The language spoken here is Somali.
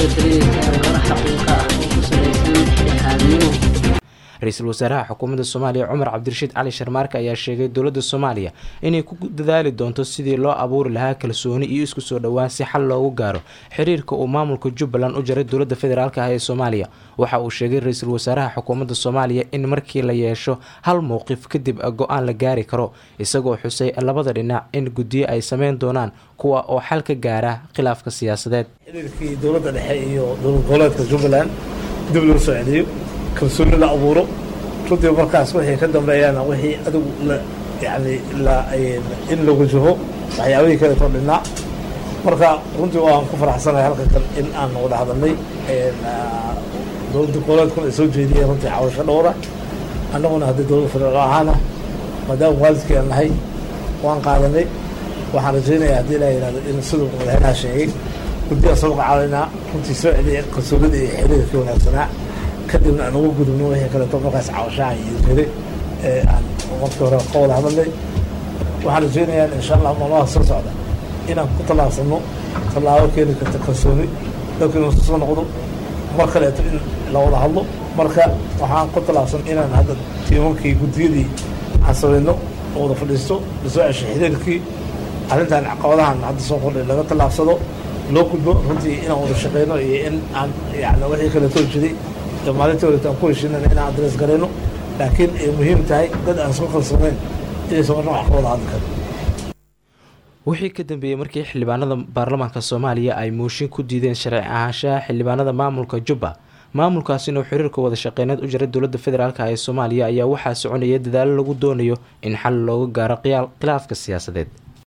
dardargelinaysaa warar xaqiiqa ah oo ku salaysan dhexdhexaadnimo ra-iisul wasaaraha xukuumadda soomaaliya cumar cabdirashiid cali sharmaarka ayaa sheegay dowladda soomaaliya inay ku dadaali doonto sidii loo abuuri lahaa kalsooni iyo isku soo dhowaan si xal loogu gaaro xiriirka uu maamulka jubbaland u jaray dowladda federaalk ah ee soomaaliya waxa uu sheegay ra-iisul wasaaraha xukuumadda soomaaliya in markii la yeesho hal mowqif kadib go-aan la gaari karo isagoo xusay labada dhinac in guddiyo ay sameyn doonaan kuwa oo xal ka gaara khilaafka siyaasadeed xiriirkii dowladda dhexe iyo dowlad goboleedka jubbaland dib loo soo celiyo kalsooni la abuuro runtii markaas wixii ka dambeeyaana wixii adigu yani in la wajaho waxyaabihii kaleetoo dhinaa marka runtii waan ku faraxsanahay halkan kan in aan wada hadalnay dowladda goboleedkuna ay soo jeediyeen runtii xawasho dhowra annaguna haddii dowladda federaal ahaana maadaama waalidkii aan nahay waan qaadanay waxaan rajaynayaa haddii la yihahdo in siduu madaxweynaha sheegay guddi aan soo magacaabinaa runtii soo celiya kalsoonida iyo xiriirkii wanaagsanaa kadibna aan uga gudubno wixii kaleeto markaas cawashaha iyo jiray ee aan markii hore ka wada hadalnay waxaan rajaynayaa insha allah maalmaha soo socda inaan ku tallaabsano tallaabo keeni karta kalsooni dalka inuu soo noqdo mar kaleeto in la wada hadlo marka waxaan ku tallaabsan inaan hadda tiimankii guddiyadii aan samayno oo wada fadhiisto lasoo ceshay xiriirkii arrintan caqabadahan hadda soo kordhay laga tallaabsado loo gudbo runtii inaan wada shaqeyno iyo in aan yani wixii kaleetoo jiray maalintii horeeta aan ku heshiinana inaan adres garayno laakiin ay muhiim tahay dad aan isku kalsooneyn inaysan marna wax ka wada hadli karin wixii ka dambeeyey markii xildhibaanada baarlamaanka soomaaliya ay mooshin ku diideen sharci ahaanshaha xildhibaanada maamulka jubba maamulkaasina uu xiriirka wada shaqeyneed u jiray dowladda federaalk ee soomaaliya ayaa waxaa soconaya dadaalo lagu doonayo in xal looga gaaro khilaafka siyaasadeed